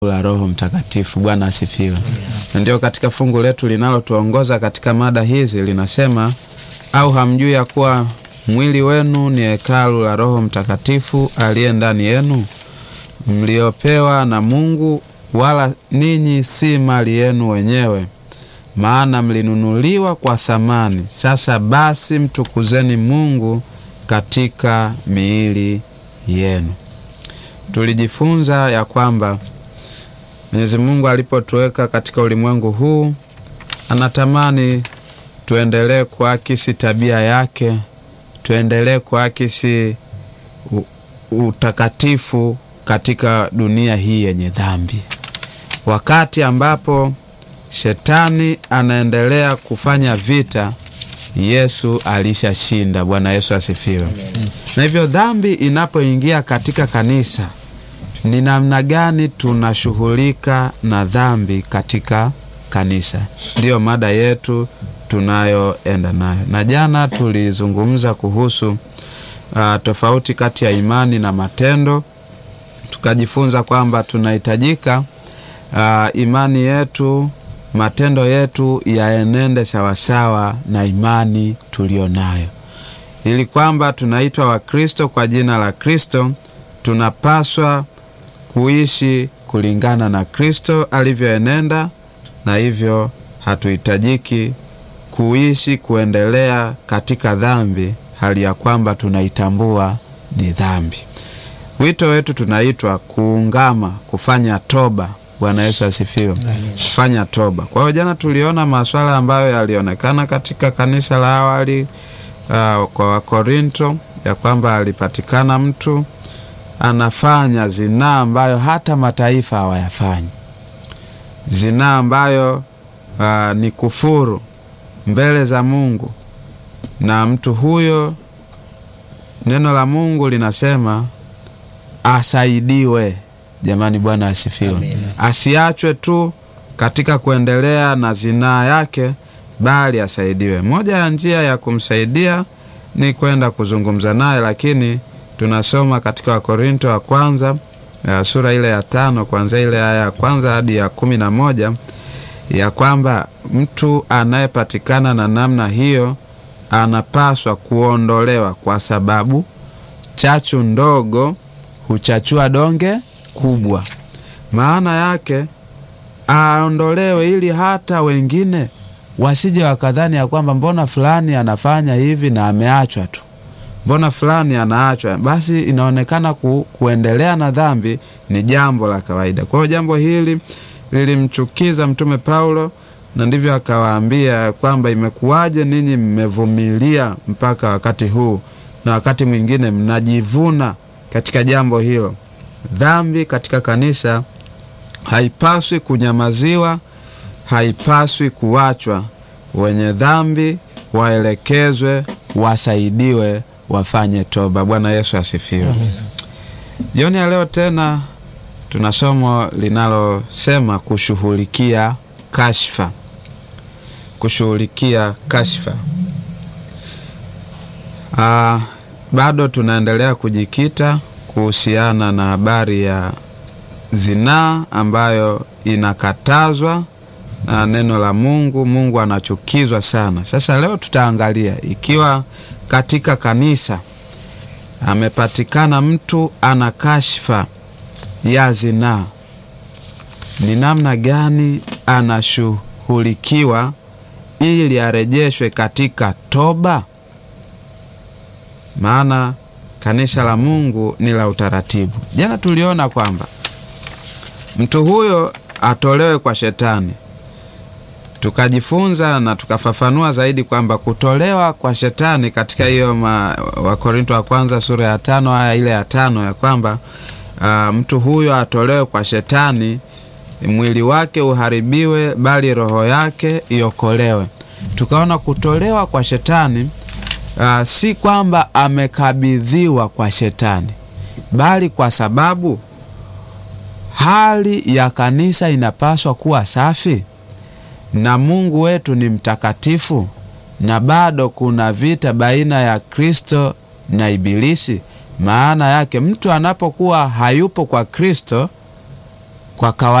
la Roho Mtakatifu. Bwana asifiwe. Na ndio katika fungu letu linalotuongoza katika mada hizi linasema, au hamjui ya kuwa mwili wenu ni hekalu la Roho Mtakatifu aliye ndani yenu, mliopewa na Mungu, wala ninyi si mali yenu wenyewe, maana mlinunuliwa kwa thamani. Sasa basi, mtukuzeni Mungu katika miili yenu. Tulijifunza ya kwamba Mwenyezi Mungu alipotuweka katika ulimwengu huu anatamani tuendelee kuakisi tabia yake, tuendelee kuakisi utakatifu katika dunia hii yenye dhambi. Wakati ambapo shetani anaendelea kufanya vita, Yesu alishashinda. Bwana Yesu asifiwe. Na hivyo dhambi inapoingia katika kanisa ni namna gani tunashughulika na dhambi katika kanisa? Ndiyo mada yetu tunayoenda nayo, na jana tulizungumza kuhusu uh, tofauti kati ya imani na matendo. Tukajifunza kwamba tunahitajika uh, imani yetu, matendo yetu yaenende sawasawa na imani tuliyo nayo, ili kwamba tunaitwa Wakristo kwa jina la Kristo, tunapaswa kuishi kulingana na Kristo alivyoenenda, na hivyo hatuhitajiki kuishi kuendelea katika dhambi hali ya kwamba tunaitambua ni dhambi. Wito wetu tunaitwa kuungama, kufanya toba. Bwana Yesu asifiwe, kufanya toba. Kwa hiyo jana tuliona masuala ambayo yalionekana katika kanisa la awali uh, kwa Wakorinto ya kwamba alipatikana mtu anafanya zinaa ambayo hata mataifa hawayafanyi, zinaa ambayo uh, ni kufuru mbele za Mungu, na mtu huyo, neno la Mungu linasema asaidiwe. Jamani, Bwana asifiwe. Asiachwe tu katika kuendelea na zinaa yake, bali asaidiwe. Moja ya njia ya kumsaidia ni kwenda kuzungumza naye, lakini tunasoma katika Wakorinto wa kwanza ya sura ile ya tano kuanzia ile aya ya kwanza hadi ya kumi na moja ya kwamba mtu anayepatikana na namna hiyo anapaswa kuondolewa, kwa sababu chachu ndogo huchachua donge kubwa. Maana yake aondolewe, ili hata wengine wasije wakadhani ya kwamba mbona fulani anafanya hivi na ameachwa tu mbona fulani anaachwa, basi inaonekana ku, kuendelea na dhambi ni jambo la kawaida. Kwa hiyo jambo hili lilimchukiza Mtume Paulo, na ndivyo akawaambia kwamba imekuwaje ninyi mmevumilia mpaka wakati huu, na wakati mwingine mnajivuna katika jambo hilo. Dhambi katika kanisa haipaswi kunyamaziwa, haipaswi kuachwa. Wenye dhambi waelekezwe, wasaidiwe wafanye toba. Bwana Yesu asifiwe. Jioni ya leo tena tuna somo linalosema kushughulikia kashfa. Kushughulikia kashfa. Ah, bado tunaendelea kujikita kuhusiana na habari ya zinaa ambayo inakatazwa na neno la Mungu. Mungu anachukizwa sana. Sasa leo tutaangalia ikiwa katika kanisa amepatikana mtu ana kashfa ya zinaa, ni namna gani anashughulikiwa ili arejeshwe katika toba? Maana kanisa la Mungu ni la utaratibu. Jana tuliona kwamba mtu huyo atolewe kwa shetani tukajifunza na tukafafanua zaidi kwamba kutolewa kwa shetani katika hiyo Wakorinto wa kwanza sura ya tano aya ile ya tano ya kwamba uh, mtu huyo atolewe kwa shetani, mwili wake uharibiwe, bali roho yake iokolewe. Tukaona kutolewa kwa shetani uh, si kwamba amekabidhiwa kwa shetani, bali kwa sababu hali ya kanisa inapaswa kuwa safi na Mungu wetu ni mtakatifu, na bado kuna vita baina ya Kristo na Ibilisi. Maana yake mtu anapokuwa hayupo kwa Kristo, kwa kawaida